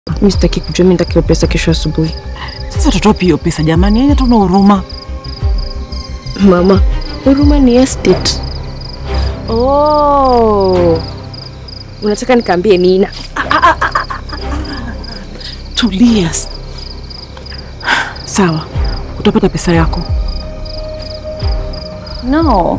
Mi sitaki kujua, mi nitaki hiyo pesa kesho asubuhi. Sasa utatoa hiyo pesa jamani, yani tuna huruma. Mama, huruma ni estate. Oh, unataka nikaambie Nina? Tulia. Sawa, utapata pesa yako. No.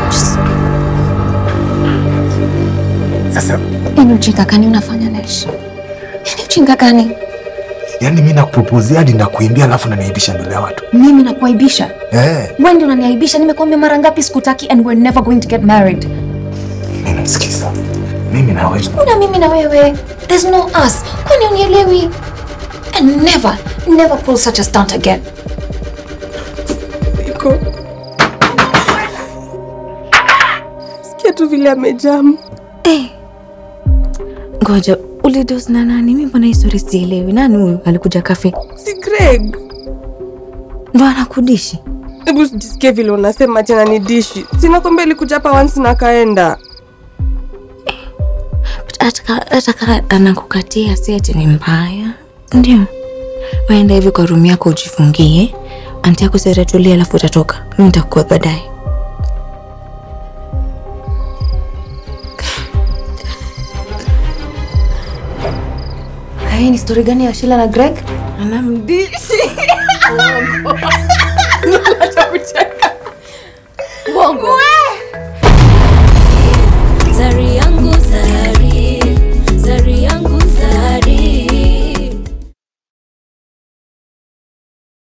Sasa Ni ujinga gani unafanya Nesh? Ni ujinga gani? yani mi nakupropozia hadi nakuimbia alafu naniaibisha mbele ya watu Mimi nakuaibisha? eh, Wewe ndio unaniaibisha. Nimekuambia mara ngapi sikutaki and we're never going to get married. ninamsikiza mimi na wewe Kuna mimi na wewe. There's no us. Kwani unielewi? And never, never pull such a stunt again. Iko sikia tu vile amejamu. Eh. Ngoja, ulidos na nani? Mimi mbona hii story sielewi. Nani huyu alikuja kafe? Si Greg? Ndo anakudishi? Hebu sijisikie vile unasema tena ni dishi. Sinakwambia alikuja hapa once na kaenda. Hata kama anakukatia si ati ni mbaya. Ndio. Waenda hivi kwa room yako ujifungie. Anti yako sitatulia alafu utatoka. Mimi nitakuwa baadaye. Hii ni story gani ya Sheila na Greg? Anamdishi. Acha kucheka.